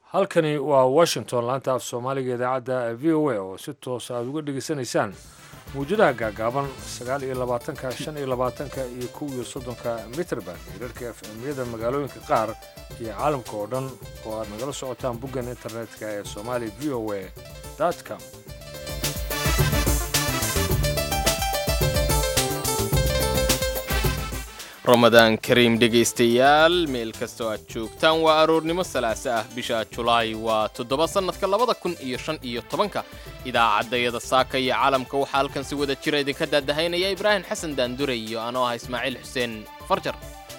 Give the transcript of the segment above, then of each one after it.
halkani waa washington laanta af soomaaliga idaacadda v o a oo si toos aad uga dhegaysanaysaan mawjadaha gaagaaban sagaal iyo labaatanka shan iyo labaatanka iyo kow iyo soddonka mitrband hirarka efemyada magaalooyinka qaar iyo caalamka oo dhan oo aad nagala socotaan boggan internetka ee somali v o a com ramadaan kariim dhegaystayaal meel kastoo aad joogtaan waa aroornimo salaase ah bisha julaay waa toddoba sannadka labada kun iyo shan iyo tobanka idaacaddayada saaka iyo caalamka waxaa halkan si wada jira idinka daadahaynaya ibraahim xasan daandure iyo anoo ah ismaaciil xuseen farjar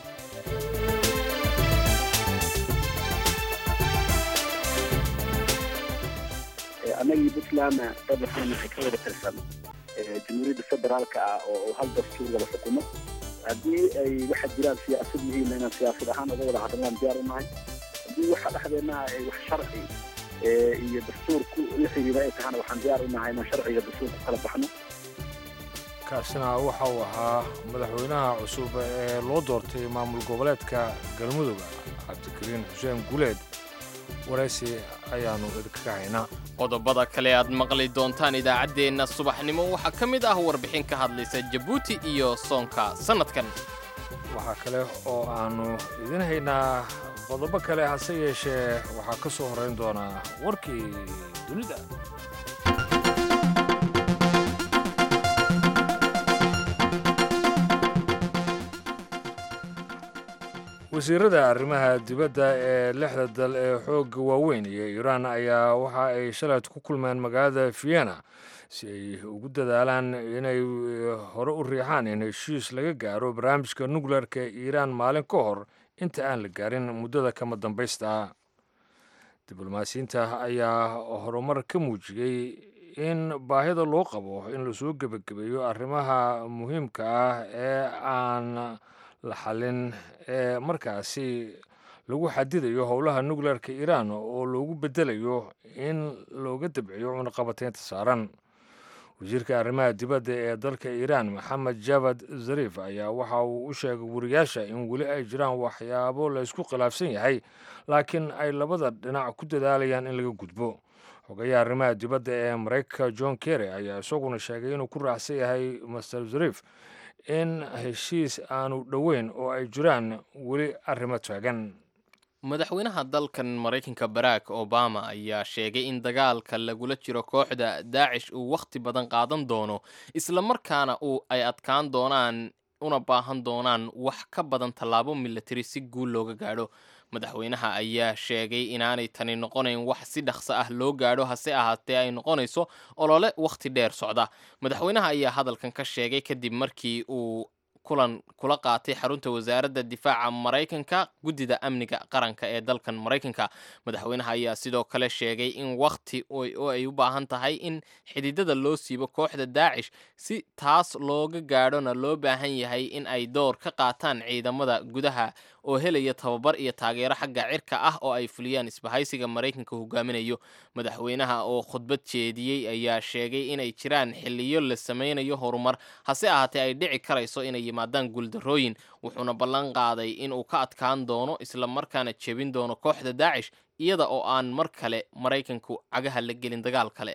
annagii puntlandna dad waxaan nahay ka wada tirsan jamhuuriyadda federaalka ah oo hal dastuur wada xukumo haddii ay waxa jiraan siyaasad yihiin inaan siyaasad ahaan uga wada hadlaan diyaar u nahay haddii waxa dhexdeennaha ay wax sharci iyo dastuur ku la xiriira ay tahana waxaan diyaar u nahay inaan sharciga dastuur ku kala baxno kaasina waxa uu ahaa madaxweynaha cusub ee loo doortay maamul goboleedka galmudug cabdikariin xuseen guleed waraysi ayaannu idinkaga haynaa qodobada kale aad maqli doontaan idaacaddeenna subaxnimo waxaa ka mid ah warbixin ka hadlaysa jabuuti iyo soonka sannadkan waxaa kale oo aannu idin haynaa qodobo kale hase yeeshee waxaa ka soo horrayn doonaa warkii dunida wasiirada arrimaha dibadda ee lixda dal ee xoogga waaweyn iyo iiraan ayaa waxa ay shalayt ku kulmeen magaalada vienna si ay ugu dadaalaan inay hore u riixaan in heshiis laga gaaro barnaamijka nukleerka ee iiraan maalin ka hor inta aan la gaarin muddada kama dambaysta diblomaasiyiinta ayaa horumar ka muujiyey in baahida loo qabo in lasoo gebagabeeyo arrimaha muhiimka ah ee aan la xallin ee markaasi lagu xadidayo howlaha nukleerka iiraan oo loogu bedelayo in looga dabciyo cunaqabateynta saaran wasiirka arrimaha dibadda ee dalka iiraan maxamed javad zariif ayaa waxa uu u sheegay wariyaasha in weli ay jiraan waxyaabo la ysku khilaafsan yahay laakiin ay labada dhinac ku dadaalayaan in laga gudbo xogayaha arrimaha dibadda ee maraykanka john kerry ayaa isaguna sheegay inuu ku raacsan yahay master zariif in heshiis aanu dhoweyn oo ay jiraan weli arrimo taagan madaxweynaha dalkan maraykanka barack obama ayaa sheegay in dagaalka lagula jiro kooxda daacish uu wakhti badan qaadan doono islamarkaana uu ay adkaan doonaan una baahan doonaan wax ka badan tallaabo milatari si guul looga gaadho madaxweynaha ayaa sheegay inaanay tani noqonayn wax si dhaqso ah loo gaadho hase ahaatee ay noqonayso olole wakhti dheer socda madaxweynaha ayaa hadalkan ka sheegay kadib markii uu kulan kula qaatay xarunta wasaaradda difaaca maraykanka guddida amniga qaranka ee dalkan maraykanka madaxweynaha ayaa sidoo kale sheegay in wakhti oo ay u baahan tahay in xididada loo siibo kooxda daacish si taas looga gaadhona loo baahan yahay in ay door ka qaataan ciidamada gudaha oo helaya tababar iyo taageero xagga cirka ah oo ay fuliyaan isbahaysiga maraykanka hogaaminayo madaxweynaha oo khudbad jeediyey ayaa sheegay inay jiraan xiliyo la sameynayo horumar hase ahaatee ay dhici karayso inay yimaadaan guuldarrooyin wuxuuna ballan qaaday inuu ka adkaan doono islamarkaana jebin doono kooxda daacish iyada oo aan mar kale maraykanku cagaha la gelin dagaal kale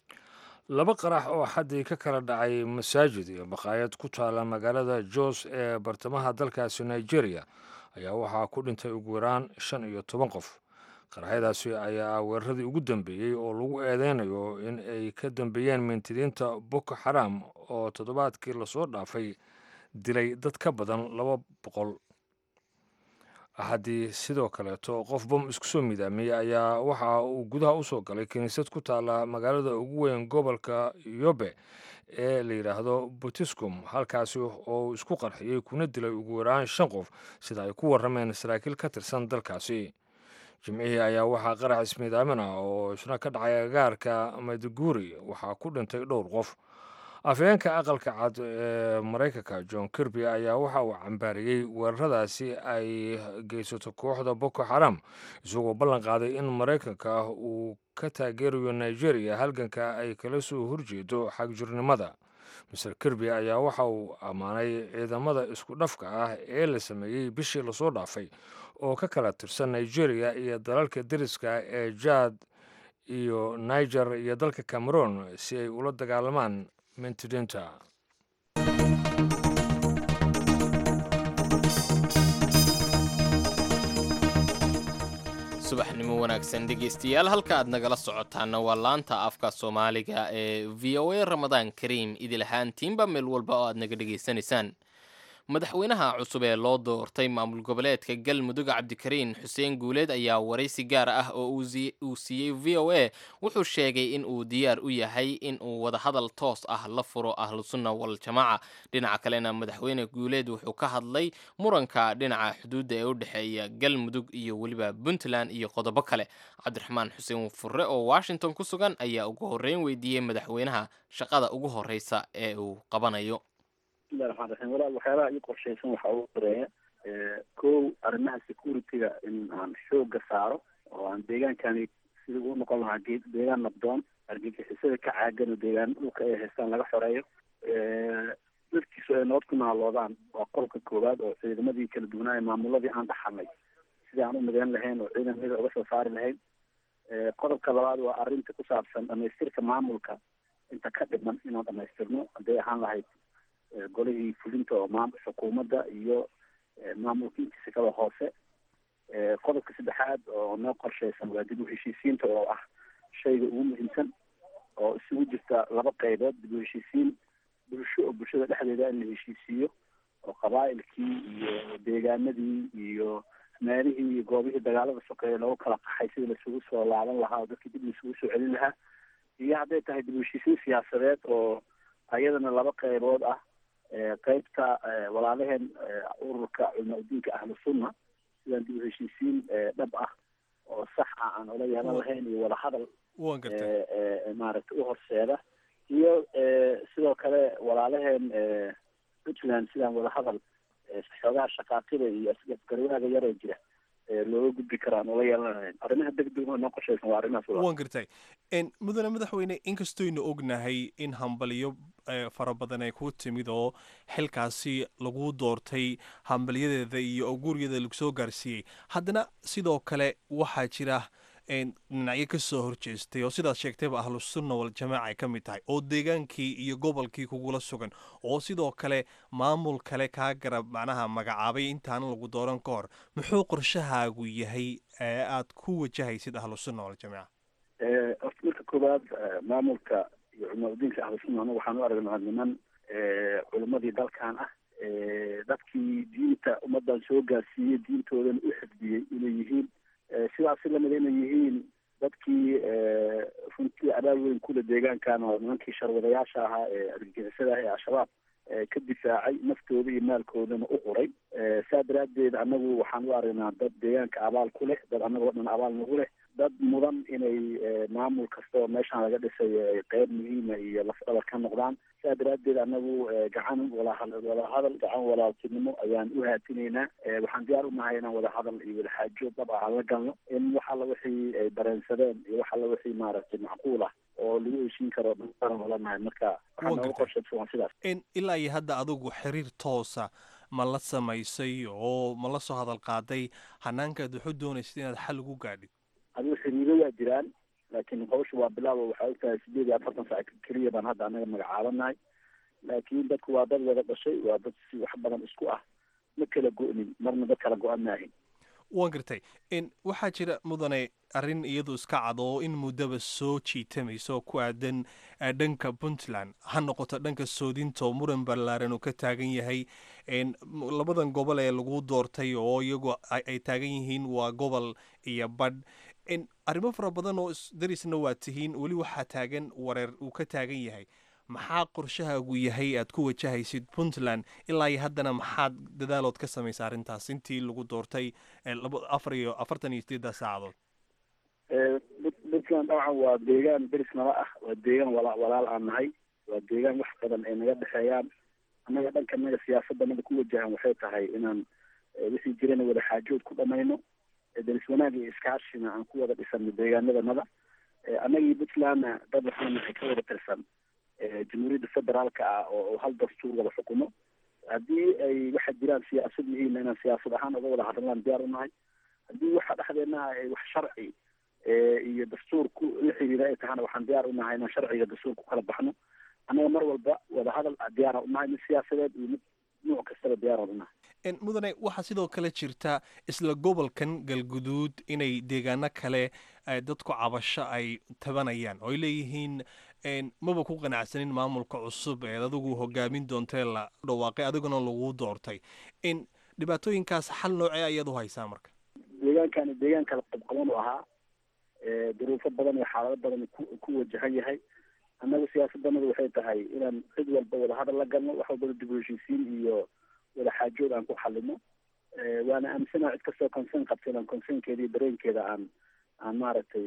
laba qarax oo xaddii ka kala dhacay masaajid iyo baqaayad ku taala magaalada jos ee bartamaha dalkaasi nigeria ayaa waxaa ku dhintay ugu yaraan shan iyo toban qof qaraxyadaasi ayaa ah weeraradii ugu dambeeyey oo lagu eedeynayo in ay ka dambeeyeen mintidiinta boko xaram oo toddobaadkii lasoo dhaafay dilay dad ka badan laba boqol haddii sidoo kaleeto qof bom isku soo midaamiyey ayaa waxa uu gudaha u soo galay kiniisad ku taala magaalada ugu weyn gobolka yobe ee la yidhaahdo butiscum halkaasi oo isku qarxiyey kuna dilay ugu yaraan shan qof sida ay ku warrameen saraakiil ka tirsan dalkaasi jimcihii ayaa waxaa qarax ismiidaamin ah oo isna ka dhacay agaarka mayduguri waxaa ku dhintay dhowr qof afhayeenka aqalka cad ee maraykanka john kirby ayaa waxa uu cambaariyey weeraradaasi ay geysato kooxda boko xaram isagoo ballan qaaday in maraykanka uu ka taageerayo nigeria halganka ay kala soo horjeedo xagjirnimada master kirby ayaa waxa uu ammaanay ciidamada isku dhafka ah ee la sameeyey bishii lasoo dhaafay oo ka kala tirsan nigeria iyo dalalka deriska ee jaad iyo niger iyo dalka cameroon si ay ula dagaalamaan mentidenta subaxnimo wanaagsan dhegeystayaal halka aad nagala socotaana waa laanta afka soomaaliga ee v o a ramadaan kariim idil ahaantiinba meel walba oo aad naga dhegaysanaysaan madaxweynaha cusub ee loo doortay maamul goboleedka galmudug cabdikariin xuseen guuleed ayaa waraysi gaar ah oo uu siiyey v o a wuxuu sheegay in uu diyaar u yahay in uu wadahadal toos ah la furo ahlusunna waljamaaca dhinaca kalena madaxweyne guuleed wuxuu ka hadlay muranka dhinaca xuduudda ee u dhexeeya galmudug iyo weliba puntland iyo qodobo kale cabdiraxmaan xuseen furre oo washington ku sugan ayaa ugu horreyn weydiiyey madaxweynaha shaqada ugu horreysa ee uu qabanayo bismillahi raxmaan raxiim walaal waxyaabaha ii qorshaysan waxaa ugu horeeya kow arrimaha security-ga in aan xooga saaro oo aan deegaankani sida uu noqon lahaa geed deegaan nabdoon argagixisada ka caagan oo deegaan dhulka ay haystaan laga xoreeyo dadkiisu ay nabad ku naaloodaan waa qolka koowaad oo ciidamadii kala duwanaaye maamuladii aan dhaxalnay sidii aan u mideyn lahayn oo ciidamada uga soo saari lahayn qodobka labaad waa arrinta ku saabsan dhamaystirka maamulka inta ka dhiman inaan dhamaystirno hadday ahaan lahayd golihii fulinta oo maam xukuumadda iyo maamulka intiisa kala hoose qodobka saddexaad oo noo qorshaysan waa dib u heshiisiinta oo ah shayga ugu muhiimsan oo isugu jirta laba qaybood dib u heshiisiin bulsho oo bulshada dhexdeeda in la heshiisiiyo oo qabaa'ilkii iyo deegaanadii iyo meelihii iyo goobihii dagaalada sokeeya loogu kala qaxay sida laisugu soo laaban lahaa oo dadkii dib laisugu soo celin lahaa iyo hadday tahay dib u heshiisiin siyaasadeed oo ayadana laba qaybood ah qaybta walaalaheen ururka culma-udiinka ahlu sunna sidaan dib u heshiisiin dhab ah oo sax ah aan ola yeelan lahayn iyo wadahadal maaragtay u horseeda iyo sidoo kale walaalaheen puntland sidaan wadahadal xoogaha shaqaaqida iyo garwaaga yaroo jira looga gudbi karaan ola yeelan lahayn arrimaha degdega noo qorshaysan waa arrimahaas waan gartay mudane madaxweyne inkastooynu ognahay in hambaliyo fara badan ay ku timid oo xilkaasi lagu doortay hambalyadeeda iyo gurigeeda lagu soo gaarsiiyey haddana sidoo kale waxaa jira dhinacyo ka soo horjeestay oo sidaad sheegtayba ahlusunna waljamaaca ay ka mid tahay oo deegaankii iyo gobolkii kugula sugan oo sidoo kale maamul kale kaa garab macnaha magacaabay intaana lagu dooran ka hor muxuu qorshahaagu yahay ee aad ku wajahaysid ahlusunna waljamaaca horta marka koowaad maamulka iyo culmaudiinka ahlusunna anagu waxaan u aragnaa niman culimadii dalkan ah dadkii diinta ummadan soo gaarsiiyey diintoodana u xifdiyey inay yihiin sidaasi lamid inay yihiin dadkii runtii abaal weyn kule deegaankan oo nimankii sharwadayaasha ahaa ee argagixisada ah ee al-shabaab ka difaacay naftooda iyo maalkoodana u huray saa daraaddeed annagu waxaan u aragnaa dad deegaanka abaal ku leh dad annagoo dhan abaal nagu leh dad mudan inay maamul kasta oo meeshaan laga dhisayo ay qeyb muhiima iyo lafdhabar ka noqdaan saa daraaddeed annagu gacan wadahadal gacan walaaltinimo ayaan u haatinaynaa waxaan diyaar u nahay inaan wadahadal iyo wadaxaajo dab ah la galno in wax alla wixii ay dareensadeen iyo wax alla wixii maaragtay macquul ah oo lagu heshiin karo dhan olanahay marka waxaa nooga qorshaysan waa sidaas ilaa iyo hadda adigu xiriir toosa ma la samaysay oo ma la soo hadal qaaday hanaankaad waxu doonaysid inaad xal ugu gaadhid adigu xiriiro waa jiraan laakiin hawsha waa bilaabo waxaa ogtahay sideed iyo afartan saac keliya baan hadda anaga magacaabanahay laakiin dadku waa dad wada dhashay waa dad si wax badan isku ah ma kala go-nin marna dad kala go-an maahin waan gartay waxaa jira mudane arrin iyadu iska cad oo in muddaba soo jiitamaysa oo ku aadan dhanka puntland ha noqoto dhanka soodinta oo muran ballaaran uu ka taagan yahay labadan gobol ee lagu doortay oo iyagu ay taagan yihiin waa gobol iyo badh arrimo fara badan oo darisna waa tihiin weli waxaa taagan wareer uu ka taagan yahay maxaa qorshahaagu yahay aad ku wajahaysid puntland ilaa iyo haddana maxaad dadaalood ka samaysa arrintaas intii lagu doortay afar iyo afartan iyo sideedda saacadood puntland dabcan waa deegaan deris nala ah waa deegaan wala walaal aan nahay waa deegaan wax badan ay naga dhexeeyaan annaga dhanka naga siyaasadda naga ku wajahan waxay tahay inaan wixii jirana wada xaajood ku dhamayno deris wanaag iyo iskaashina aan ku wada dhisano deegaanadanada annagii puntlandna dad waxaan nahay ka wada tirsan jamhuuriyadda federaalka ah oo hal dastuur wada xukumo haddii ay waxa jiraan siyaasad yihiinna inaan siyaasad ahaan uga wada hadlaan diyaar unahay haddii waxa dhexdeenaha ay wax sharci iyo dastuur ku la xiriira ay tahana waxaan diyaar unahay inaan sharciga dastuur ku kala baxno annaga mar walba wadahadal diyaara unahay mid siyaasadeed iyo mid nuuc kastaba diyaara unahay mudane waxaa sidoo kale jirta isla gobolkan galguduud inay deegaano kale dadku cabasho ay tabanayaan oo ay leeyihiin maba ku qanacsanin maamulka cusub ee adigu hogaamin doontee la dhawaaqay adiguna lagu doortay dhibaatooyinkaas xal noocee ayaad u haysaa marka deegaankani deegaan kala qabqaban u ahaa duruufo badan iyo xaalado badan ku wajahan yahay annaga siyaasaddanadu waxay tahay inaan cid walba wadahadal la galno wax walbana dib u heshiisiin iyo wada xaajood aan ku xalino waana aaminsanaha cid kastoo concern qabta inaan concernkeeda iyo dareenkeeda aan aan maaragtay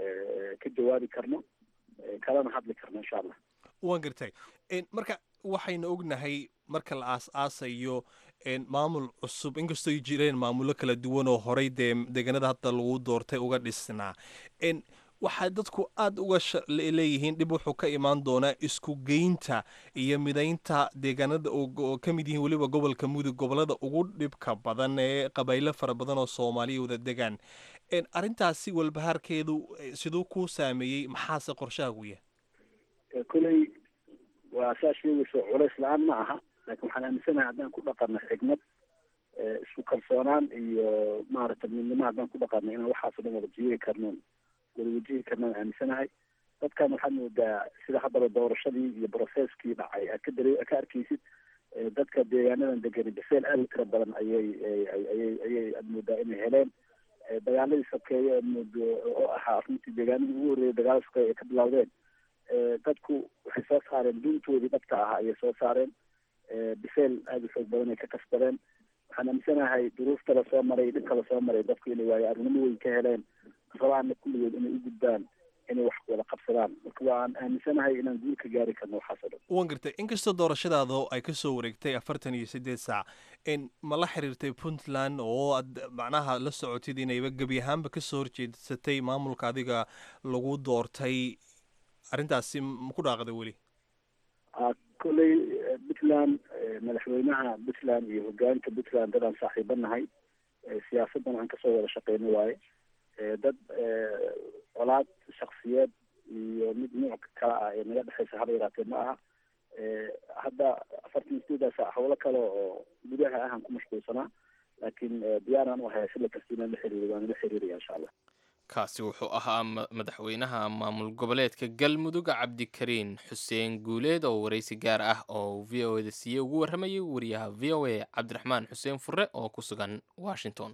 ka jawaabi karno kalana hadli karno insha allah waan gartay marka waxaynu ognahay marka la aas-aasayo maamul cusub inkastoo ay jireen maamulo kala duwan oo horey dee deegaanada hadda lagu doortay uga dhisnaa waxaa dadku aada uga leeyihiin dhib wuxuu ka imaan doonaa isku geynta iyo midaynta deegaanada oo ka mid yihiin weliba gobolka mudug gobolada ugu dhibka badan ee qabaylo fara badan oo soomaaliya wada degaan arrintaasi walbahaarkeedu siduu kuu saameeyey maxaase qorshahaagu yahay koley waa saa sheegayso culays la-aan ma aha laakiin waxaan aaminsanahay haddaan ku dhaqano xigmad isku kalsoonaan iyo maaragtay midnimo haddaan ku dhaqano inaan waxaaso dhan wada jiiri karnoon wada wajihi karnoon aaminsanahay dadkan waxaad moodaa sida haddaba doorashadii iyo brocesskii dhacay aad ka dare ka arkaysid dadka deegaanadan degani biseel aad u tira badan ayay ayay ayay aad moodaa inay heleen dagaaladii sokeeye aad moodo oo ahaa runtii deegaanadii ugu horreeyay dagaalada sokeeye ay ka bilowdeen dadku waxay soo saareen duntoodii dhabta ah ayay soo saareen biseel aada u xoog badan ay ka kasbadeen waxaan aaminsanahay duruufta la soo maray dhibka la soo maray dadku inay waayo arnimo weyn ka heleen rabaana kulligood inay u gudbaan inay wax wada qabsadaan marka waan aaminsanahay inaan guul ka gaari karno waxaas oo dhan waan gartay inkastoo doorashadaada ay ka soo wareegtay afartan iyo siddeed saac ma la xiriirtay puntland oo aad macnaha la socotid inayba gebi ahaanba ka soo horjeedsatay maamulka adiga lagu doortay arrintaasi ma ku dhaaqday weli kolley puntland madaxweynaha puntland iyo hogaanka puntland dadaan saaxiiba nahay siyaasaddan aan kasoo wada shaqeyno waaye dad colaad shaksiyeed iyo mid nuuc kale ah ee naga dhexeysa haba yaraatee ma aha hadda afartan sideedaas hawlo kale oo gudaha ahaan ku mashquulsanaa laakiin diyaaraan u ahay xilli kasta inaan la xiriiro waan la xiriiraya insha allah kaasi wuxuu ahaa madaxweynaha maamul goboleedka galmudug cabdikariin xuseen guuleed oo waraysi gaar ah oo v o da siiye ugu warramayay wariyaha v o a cabdiraxmaan xuseen fure oo ku sugan washington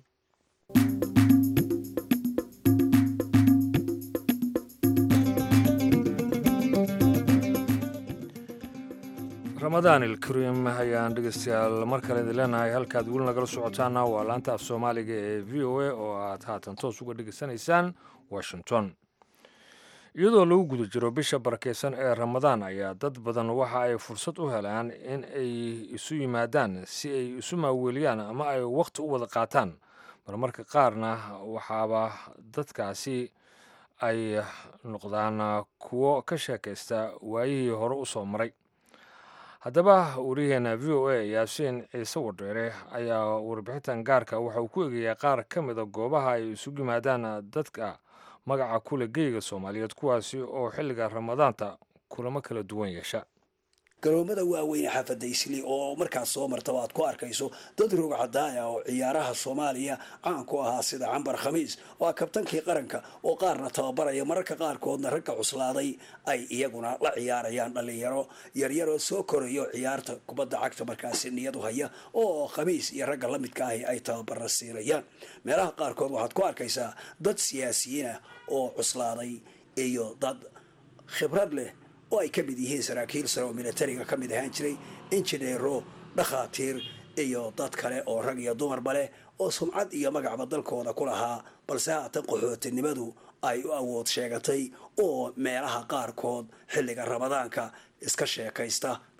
ramadaan ilkariim ayaan dhegeystayaal mar kale idin leenahay halkaad weli nagala socotaana waa laanta af soomaaliga ee v o a oo aad haatan toos uga dhegeysanaysaan washington iyadoo lagu guda jiro bisha barakeysan ee ramadaan ayaa dad badan waxa ay fursad u helaan in ay isu yimaadaan si ay isu maaweeliyaan ama ay wakhti u wada qaataan marmarka qaarna waxaaba dadkaasi ay noqdaan kuwo ka sheekaysta waayihii hore u soo maray haddaba wariyaheena v o a yaasiin ciise wadheere ayaa warbixintan gaarka waxa uu ku eegayaa qaar ka mida goobaha ay isugu yimaadaan dadka magaca kule geyga soomaaliyeed kuwaasi oo xilliga ramadaanta kulamo kala duwan yeesha garoomada waaweyne xaafadda isli oo markaas soo martaba aad ku arkayso dad roog cadaaya oo ciyaaraha soomaaliya caan ku ahaa sida cambar khamiis oo ah kabtankii qaranka oo qaarna tababaraya mararka qaarkoodna ragga cuslaaday ay iyaguna la ciyaarayaan dhallinyaro yaryaroo soo korayo ciyaarta kubadda cagta markaasi niyadu haya oo khamiis iyo ragga la midka ahi ay tababara siinayaan meelaha qaarkood waxaad ku arkaysaa dad siyaasiyiinah oo cuslaaday iyo dad khibrad leh oo ay ka mid yihiin saraakiil sare oo militariga ka mid ahaan jiray injineero dhakhaatiir iyo dad kale oo rag iyo dumarba leh oo sumcad iyo magacba dalkooda ku lahaa balse haatan qaxootinimadu ay u awood sheegatay oo meelaha qaarkood xilliga ramadaanka iska sheekaysta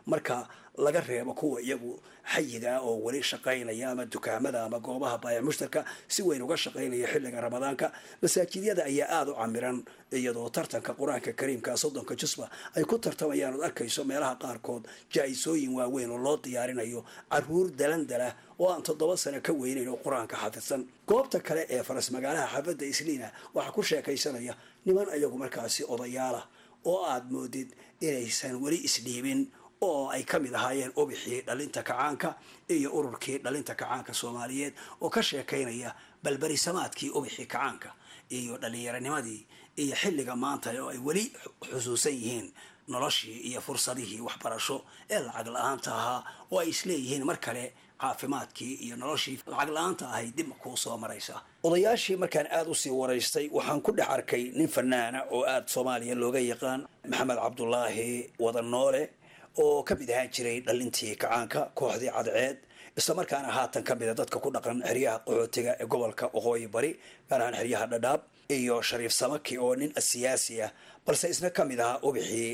marka laga reebo kuwa iyagu xayiga oo weli shaqaynaya ama dukaamada ama goobaha baayac mushtarka si weyn uga shaqaynaya xilliga ramadaanka masaajidyada ayaa aada u camiran iyadoo tartanka qur-aanka kariimka soddonka jusba ay ku tartamayaan ood arkayso meelaha qaarkood jaa-isooyin waaweyn oo loo diyaarinayo caruur dalandala oo aan toddoba sano ka weynayn oo qur-aanka xafidsan goobta kale ee faras magaalaha xaafadda isliina waxaa ku sheekaysanaya niman ayagu markaasi odayaalah oo aada moodid inaysan weli isdhiibin oo ay ka mid ahaayeen ubixii dhalinta kacaanka iyo ururkii dhalinta kacaanka soomaaliyeed oo ka sheekaynaya balberisamaadkii ubixii kacaanka iyo dhallinyaranimadii iyo xilliga maanta oo ay weli xusuusan yihiin noloshii iyo fursadihii waxbarasho ee lacag la-aanta ahaa oo ay isleeyihiin mar kale caafimaadkii iyo noloshii lacag la-aanta ahay dib kuu soo maraysa odayaashii markaan aada usii waraystay waxaan ku dhex arkay nin fanaana oo aada soomaaliya looga yaqaan maxamed cabdulaahi wadanoole oo ka mid ahaan jiray dhalintii kacaanka kooxdii cadceed islamarkaana haatan ka mida dadka ku dhaqan xeryaha qaxootiga ee gobolka waqooyi bari gaar ahaan xeryaha dhadhaab iyo shariif samaki oo nin siyaasi ah balse isna ka mid ahaa ubixii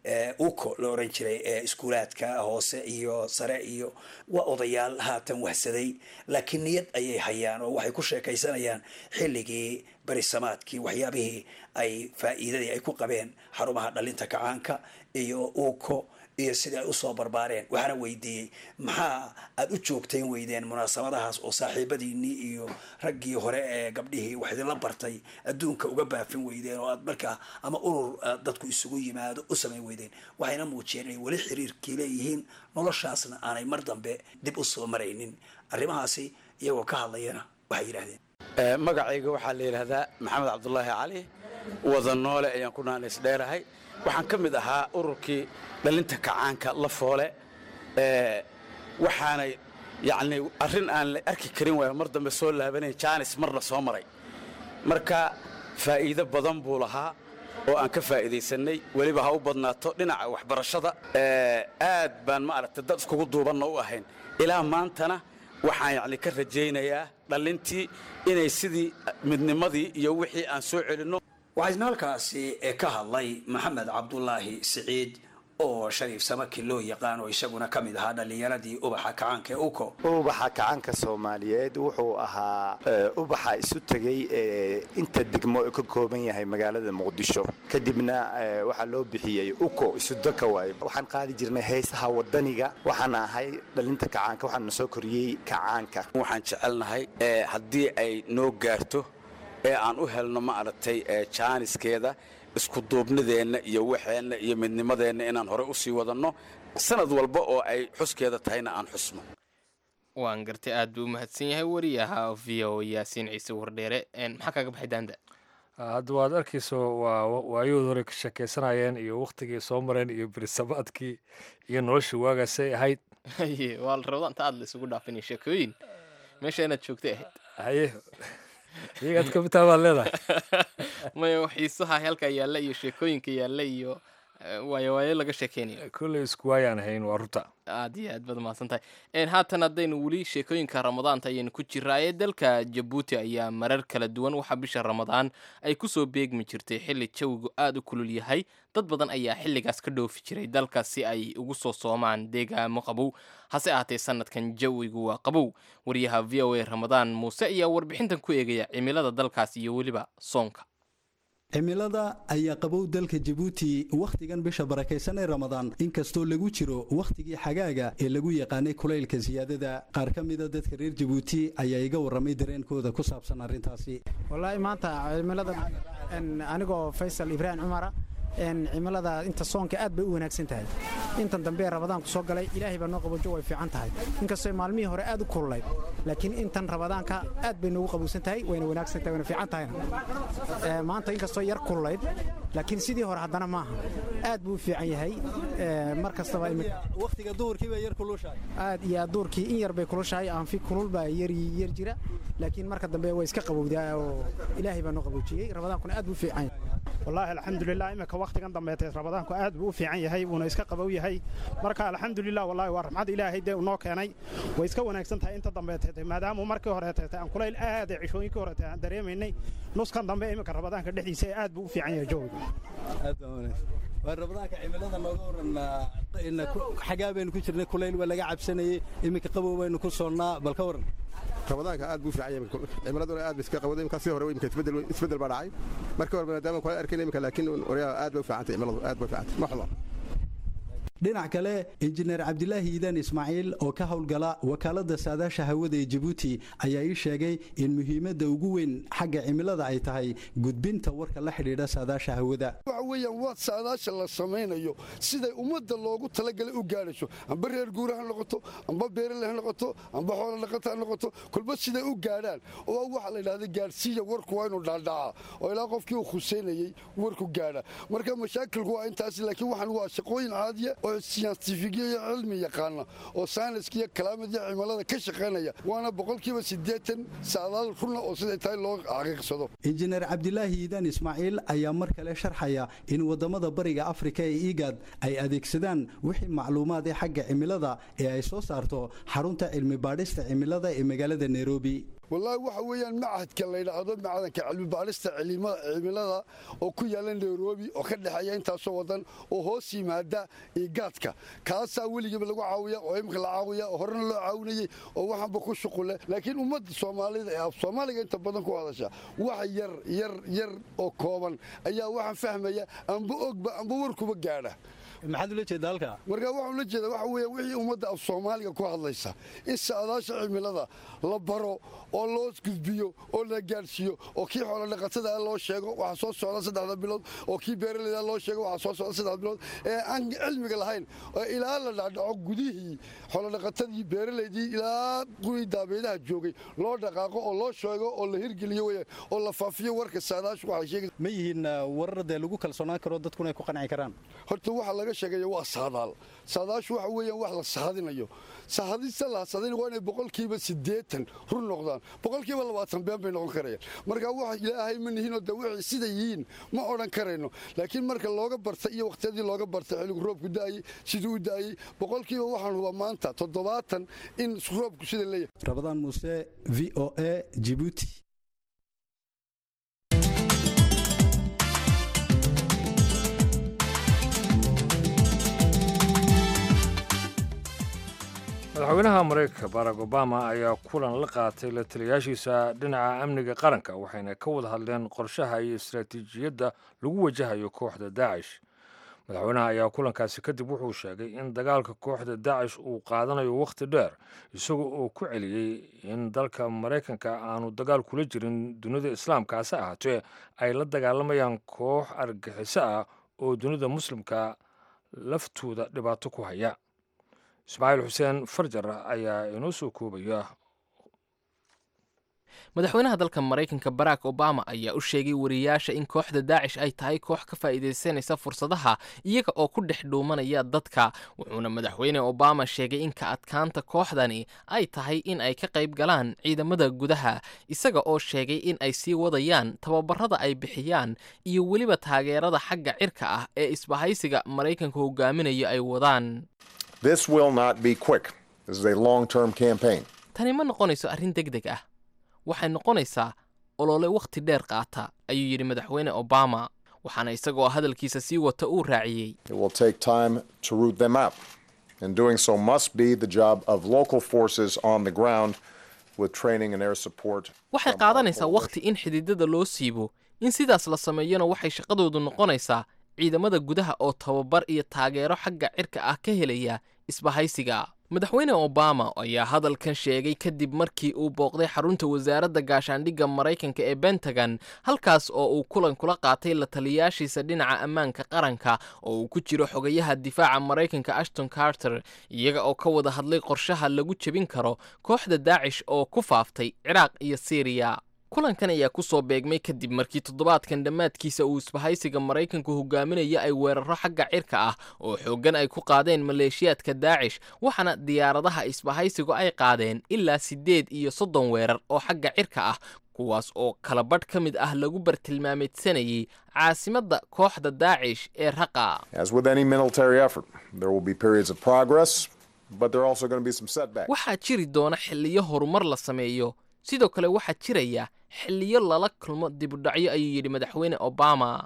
uko la oran jiray ee iskuulaadka hoose iyo sare iyo waa odayaal haatan wahsaday laakiin niyad ayay hayaan oo waxay ku sheekaysanayaan xilligii berisamaadkii waxyaabihii ay faa'iidadii ay ku qabeen xarumaha dhalinta kacaanka iyo uko iyo sidai ay usoo barbaareen waxaana weydiiyey maxaa aada u joogtayn weydeen munaasabadahaas oo saaxiibadiinii iyo raggii hore ee gabdhihii wax idinla bartay adduunka uga baafin weydeen oo aad markaa ama urur dadku isugu yimaado u samayn weydeen waxayna muujiyeen inay weli xiriirkii leeyihiin noloshaasna aanay mar dambe dib u soo maraynin arrimahaasi iyagoo ka hadlayana waxay yidhahdeen magacayga waxaa la yidhaahdaa maxamed cabdulaahi cali wada noole ayaan ku naanays dheerahay waxaan ka mid ahaa ururkii dhalinta kacaanka la foole waxaanay yacni arrin aan la arki karin waaya mar dambe soo laabanay jaanis marna soo maray marka faa'iido badan buu lahaa oo aan ka faa'iidaysannay weliba ha u badnaato dhinaca waxbarashada aad baan ma aragtay dad iskugu duubanna u ahayn ilaa maantana waxaan yacni ka rajaynayaa dhallintii inay sidii midnimadii iyo wixii aan soo celinno waxaa isna halkaasi ka hadlay maxamed cabdulaahi siciid oo shariif samaki loo yaqaan oo isaguna ka mid ahaa dhallinyaradii ubaxa kacaanka ee uko ubaxa kacaanka soomaaliyeed wuxuu ahaa ubaxa isu tegey inta degmo ka kooban yahay magaalada muqdisho kadibna waxaa loo bixiyey uko isudaka waayo waxaan qaadi jirnay heesaha wadaniga waxaan ahay dhalinta kacaanka waxaana soo koriyey kacaanka waxaan jecelnahay haddii ay noo gaarto ee aan u helno ma aragtay jaaniskeeda iskuduubnideenna iyo waxeenna iyo midnimadeenna inaan hore u sii wadanno sanad walba oo ay xuskeeda tahayna aan xusno waan gartay aad buu u mahadsan yahay wariyaha v o yaasiin ciise wardheere maxaa kaaga baxay daanda hadda waad arkayso waa waayahood hore ka sheekaysanayeen iyo wakhtigii soo mareen iyo berisamaadkii iyo nolosha waagaasay ahayd waa la rabada inta aad la isugu dhaafinaya sheekooyin meesha inaad joogtay ahayd haye iyagaad ka mitaa baad leedahay maya xiisaha halkaa yaalla iyo sheekooyinka yaalla iyo waayo waayo laga sheekeynayo kolley isku waayaan hayn waa runta aad iyo aad baad mahadsan tahay haatan haddaynu weli sheekooyinka ramadaanta ayaynu ku jiraaye dalka jabuuti ayaa marar kala duwan waxaa bisha ramadaan ay kusoo beegmi jirtay xilli jawigu aada u kulul yahay dad badan ayaa xilligaas ka dhoofi jiray dalka si ay ugu soo soomaan deegaamo qabow hase ahaatee sanadkan jawigu waa qabow wariyaha v o a ramadaan muuse ayaa warbixintan ku eegaya cimilada dalkaas iyo weliba soonka cimilada ayaa qabow dalka jabuuti wakhtigan bisha barakaysan ee ramadaan inkastoo lagu jiro wakhtigii xagaaga ee lagu yaqaanay kulaylka siyaadada qaar ka mida dadka reer jabuuti ayaa iga warramay dareenkooda ku saabsan arrintaasi wallaahi maanta cimilada anigoo faysal ibraahim cumara cimilada inta soonka aad bay u wanaagsan tahay intan dambe ee rabadaanku soo galay ilaahay baa noo qabojo way fiican tahay inkastoo maalmihii hore aad u kululayd laakiin intan rabadaanka aad bay noogu qabowsan tahay wayna wanaagsan tahay wayna fiican tahayna maanta inkastoo yar kululayd laakiin sidii hore haddana maaha aad buu u fiican yahay mar kastaba wakhtiga duhurkii bay yar kulushahay aad iyo aad duhurkii in yar bay kulushahay aanfi kulul baa yar yar jira laakiin marka dambe way iska qabowdaa oo ilaahay baa noo qaboojiyey rabadaankuna aad buu u fiican yahay wallaahi alxamdulilah imika wakhtigan dambeetee rabadaanku aad buu u fiican yahay wuuna iska qabow yahay marka alxamdulilah wallahi waa raxmad ilaahay dee unoo keenay way iska wanaagsan tahay inta dambeeteete maadaama markii horeeteete aan kulayl aad ee cishooyinkii horeete aan dareemaynay nuskan dambe imika rabadaanka dhexdiisa aad buu u fiican yahay jooga aad baa wanaagsan waa rabadaanka cimilada nooga waran xagaa baynu ku jirnay kulayl waa laga cabsanayey iminka qabow baynu ku soonnaa bal ka waran ramadaanka aad buu fiican yahay cimiladuna aad bay iska qabowday imika sii hore imika isbedel isbedel baa dhacay markii hore maadaama kula arkayna imika laakiin waryaa aad bay u fiicantay cimiladu aad bay u fiicantay ma xumo dhinac kale injineer cabdilaahi iidaan ismaaciil oo ka howlgala wakaaladda saadaasha hawada ee jabuuti ayaa ii sheegay in muhiimadda ugu weyn xagga cimilada ay tahay gudbinta warka la xidhiidha saadaasha hawada waxa weeyaan waa saadaasha la samaynayo siday ummadda loogu talagalay u gaadhayso amba reer guura ha noqoto amba beerale ha noqoto amba xoolo dhaqata ha noqoto kolba siday u gaadhaan oo waxa la yidhahda gaadhsiiya warku waa inuu dhaadhacaa oo ilaa qofkii uu khuseynayey warku gaadha marka mashaakilku waa intaas laakiin waxaan waa shaqooyin caadiya oo siyaantifigiya iyo cilmi yaqaana oo sayniska iyo kalaamad iyo cimilada ka shaqaynaya waana boqolkiiba siddeetan saadaal runa oo siday tahay loo xaqiiqsado injineer cabdilaahi iidaan ismaaciil ayaa mar kale sharxaya in waddamada bariga afrika ee igad ay adeegsadaan wixii macluumaad ee xagga cimilada ee ay soo saarto xarunta cilmi baadhista cimilada ee magaalada nairobi wallaahi waxa weeyaan macadka la yidhaahdo macadanka cilmibaadhista cimilada oo ku yaalla nairobi oo ka dhexeeya intaasoo wadan oo hoos yimaada igaadka kaasaa weligiiba lagu caawiya oo imika la caawiya oo horena loo caawinayey oo waxaanba ku shuqule laakiin ummadda soomaalida ee af soomaaliga inta badan ku hadasha wax yar yar yar oo kooban ayaa waxaan fahmaya amba ogba amba warkuba gaadha maxaad ula jeeda halka marka waxaan ula jeeda waxa weeye wixii ummadda af soomaaliga ku hadlaysa in saadaasha cimilada la baro oo loo gudbiyo oo la gaadhsiiyo oo kii xoolo dhaqatada loo sheego waxa soo socda saddexda bilood oo kii beeraleyda loo sheego waxa soo socda saddexda bilood ee aan cilmiga lahayn oo ilaa la dhacdhaco gudihii xoolo dhaqatadii beeraleydii ilaa kuwii daabeedaha joogay loo dhaqaaqo oo loo sheego oo la hirgeliyo weeye oo la faafiyo warka saadaashu waxay sheegay ma yihiin warar dee lagu kalsoonaan karo dadkuna ay ku qanci karaan horta waxa laga sheegaya waa saadaal saadaashu waxa weeyaan wax la sahadinayo sahadista la sahadin waa inay boqolkiiba siddeetan run noqdaan boqolkiiba labaatan been bay noqon karayaan marka wax ilaahay ma nihinoo de wixii sida yihiin ma odhan karayno laakiin marka looga bartay iyo wakhtiyadii looga bartay xilligu roobku da'ayey siduu u da'ayey boqolkiiba waxaan hubaa maanta toddobaatan in roobku sida leeyahay rabadaan muuse v o a jibuuti madaxweynaha maraykanka barack obama ayaa kulan la qaatay la taliyaashiisa dhinaca amniga qaranka waxayna ka wada hadleen qorshaha iyo istaraatiijiyadda lagu wajahayo kooxda daacish madaxweynaha ayaa kulankaasi kadib wuxuu sheegay in dagaalka kooxda daacish uu qaadanayo wakhti dheer isaga oo ku celiyey in dalka maraykanka aanu dagaal kula jirin dunida islaamka hase ahaatee ay la dagaalamayaan koox argaxiso ah oo dunida muslimka laftooda dhibaato ku haya ismaaciil xuseen farjar ayaa inoo soo koobaya madaxweynaha dalka maraykanka barack obama ayaa u sheegay wariyaasha in kooxda daacish ay tahay koox ka faa'iidaysanaysa fursadaha iyaga oo ku dhex dhuumanaya dadka wuxuuna madaxweyne obama sheegay in ka adkaanta kooxdani ay tahay in ay ka qayb galaan ciidamada gudaha isaga oo sheegay in ay sii wadayaan tababarada ay bixiyaan iyo weliba taageerada xagga cirka ah ee isbahaysiga maraykanka hogaaminayo ay wadaan This will not be quick. This is a long term campaign. tani ma noqonayso arrin deg deg ah waxay noqonaysaa olole wakhti dheer qaata ayuu yidhi madaxweyne obama waxaana isagoo hadalkiisa sii wata uu raaciyey It will take time to root them out. And doing so must be the job of local forces on the ground with training and air support. waxay qaadanaysaa wakhti in xididada loo siibo in sidaas la sameeyona waxay shaqadoodu noqonaysaa ciidamada gudaha oo tababar iyo taageero xagga cirka ah ka helaya isbahaysiga madaxweyne obama ayaa hadalkan sheegay kadib markii uu booqday xarunta wasaaradda gaashaandhigga maraykanka ee bentagon halkaas oo uu kulan kula qaatay la taliyaashiisa dhinaca ammaanka qaranka oo uu ku jiro xogayaha difaaca maraykanka ashton carter iyaga oo ka wada hadlay qorshaha lagu jebin karo kooxda daacish oo ku faaftay ciraaq iyo siiriya kulankan ayaa ku soo beegmay kadib markii toddobaadkan dhammaadkiisa uu isbahaysiga maraykanku hogaaminaya ay weeraro xagga cirka ah oo xooggan ay ku qaadeen maleeshiyaadka daacish waxaana diyaaradaha isbahaysigu ay qaadeen ilaa siddeed iyo soddon weerar oo xagga cirka ah kuwaas oo kala badh ka mid ah lagu bartilmaameedsanayay caasimadda kooxda daacish ee raqa As with any military effort, there will be periods of progress, but there are also going to be some setbacks. waxaa jiri doona xilliyo horumar la sameeyo sidoo kale waxaa jiraya xilliyo lala kulmo dibudhacyo ayuu yidhi madaxweyne obama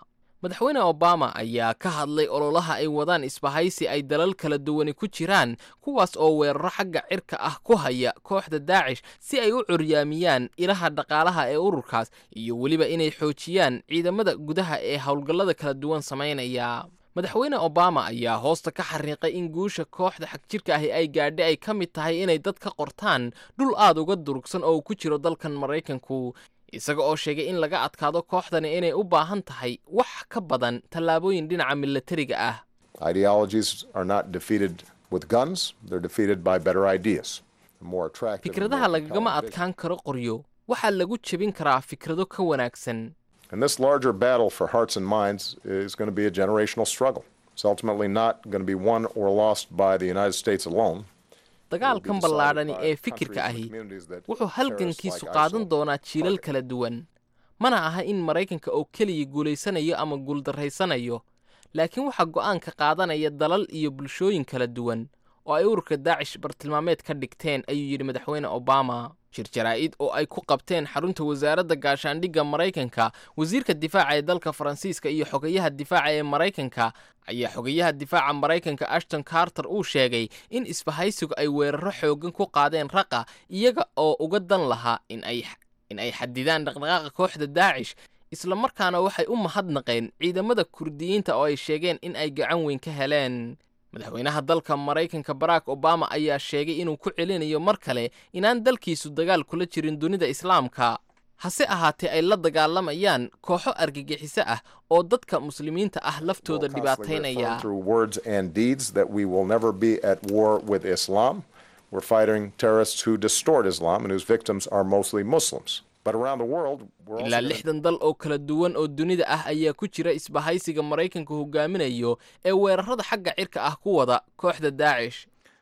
madaxweyne obama ayaa ka hadlay ololaha ay wadaan isbahaysi ay dalal kala duwani ku jiraan kuwaas oo weeraro xagga cirka ah ku haya kooxda daacish si ay u curyaamiyaan ilaha dhaqaalaha ee ururkaas iyo weliba inay xoojiyaan ciidamada gudaha ee howlgallada kala duwan samaynaya madaxweyne obama ayaa hoosta ka xariiqay in guusha kooxda xagjirka ahi ay gaadhay ay ka mid tahay inay dad ka qortaan dhul aad uga durugsan oo ku jiro dalkan maraykanku isaga oo sheegay in laga adkaado kooxdani inay u baahan tahay wax ka badan tallaabooyin dhinaca milatariga ah Ideologies are not defeated with guns, they're defeated by better ideas. The more attractive and fikradaha more lagagama compelling adkaan karo qoryo waxaa lagu jebin karaa fikrado ka wanaagsan And this larger battle for hearts and minds is going to be a generational struggle. It's ultimately not going to be won or lost by the United States alone. dagaalkan ballaadhani ee fikirka ahi wuxuu halgankiisu qaadan doonaa jiilal kala duwan mana aha in maraykanka oo keliya guulaysanayo ama guuldarraysanayo laakiin waxaa go'aanka qaadanaya dalal iyo bulshooyin kala duwan oo ay ururka daacish bartilmaameed ka dhigteen ayuu yidhi madaxweyne obama jir jaraa'id oo ay ku qabteen xarunta wasaaradda gaashaandhigga maraykanka wasiirka difaaca ee dalka faransiiska iyo xogayaha difaaca ee maraykanka ayaa xogayaha difaaca maraykanka ashton carter uu sheegay in isbahaysigu ay weeraro xooggan ku qaadeen raqa iyaga oo uga dan lahaa in ay in ay xadidaan dhaqdhaqaaqa kooxda daacish isla markaana waxay u mahadnaqeen ciidamada kurdiyiinta oo ay sheegeen in ay gacan weyn ka heleen madaxweynaha dalka maraykanka barack obama ayaa sheegay inuu ku celinayo mar kale inaan dalkiisu dagaal kula jirin dunida islaamka hase ahaatee ay la dagaalamayaan kooxo argagixiso ah oo dadka muslimiinta ah laftooda dhibaataynaya Through words and deeds that we will never be at war with Islam. We're fighting terrorists who distort Islam and whose victims are mostly Muslims. But around the world, we're also ilaa gonna- lixdan dal oo kala duwan oo dunida ah ayaa ku jira isbahaysiga maraykanka hogaaminayo ee weerarada xagga cirka ah ku wada kooxda daacish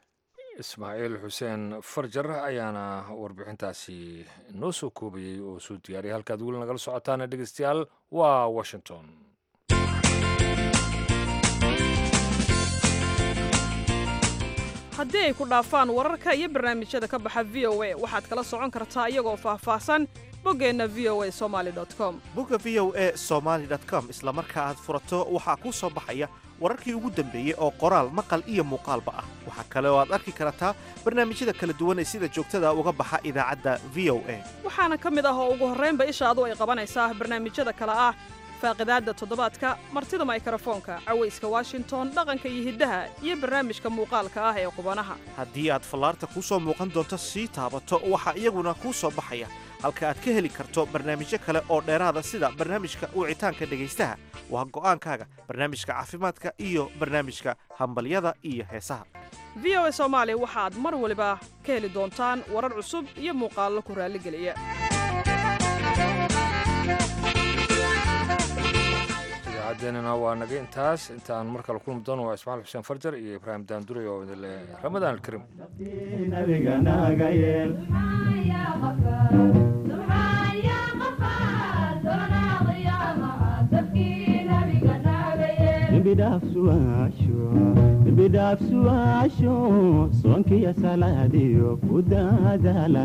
ismaaciil xuseen farjar ayaana warbixintaasi noo soo koobayey oo soo diyaariyay halkaad weli nagala socotaana dhegeystayaal waa washington haddii ay ku dhaafaan wararka iyo barnaamijyada ka baxa v o a waxaad kala socon kartaa iyagoo faahfaahsan boggeenna v o a somali com bogga v o e somaali com isla marka aad furato waxaa kuu soo baxaya wararkii ugu dambeeyey oo qoraal maqal iyo muuqaalba ah waxaa kale oo aad arki kartaa barnaamijyada kala duwan ee sida joogtada uga baxa idaacadda v o a waxaana ka mid ah oo ugu horraynba ishaadu ay qabanaysaa barnaamijyada kale ah faaqidaadda toddobaadka martida maykrofoonka cawayska washington dhaqanka iyo hiddaha iyo barnaamijka muuqaalka ah ee qubanaha haddii aad fallaarta kuu soo muuqan doonto sii taabato waxaa iyaguna kuu soo baxaya halka aad ka heli karto barnaamijyo kale oo dheeraada sida barnaamijka wicitaanka dhegaystaha waa go'aankaaga barnaamijka caafimaadka iyo barnaamijka hambalyada iyo heesaha v o a soomaali waxaad mar waliba ka heli doontaan warar cusub iyo muuqaallo ku raalligeliya idaacadeenana waa naga intaas intaan mar kale kulmi doono waa ismaaciil xuseen farjar iyo ibraahim daandure oo idin leh ramadaan alkarim bidhaafsuwaasho soonkiyo salaadiyo ku daadaala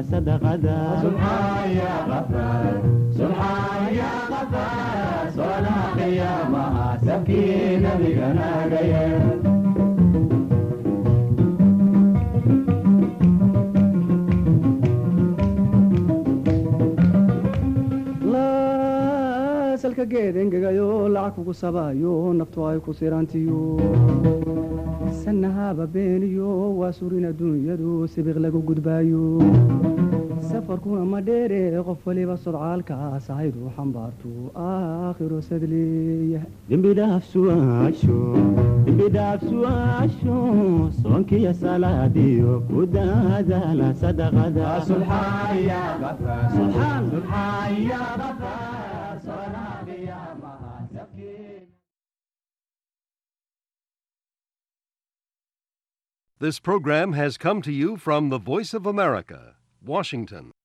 salka geed engegayo lacag kugu sabaayo naftu ay ku sirantiyo sanahaba beeniyo waa surin adduunyadu sibiq lagu gudbaayo safarkuna ma dheere qof waliba sodcaalkaas ahaydu xambaartu aakhiro sadleeya dembidhaafsuwaasho soonkiyo salaadiyo ku daadaala This program has come to you from the Voice of America, Washington.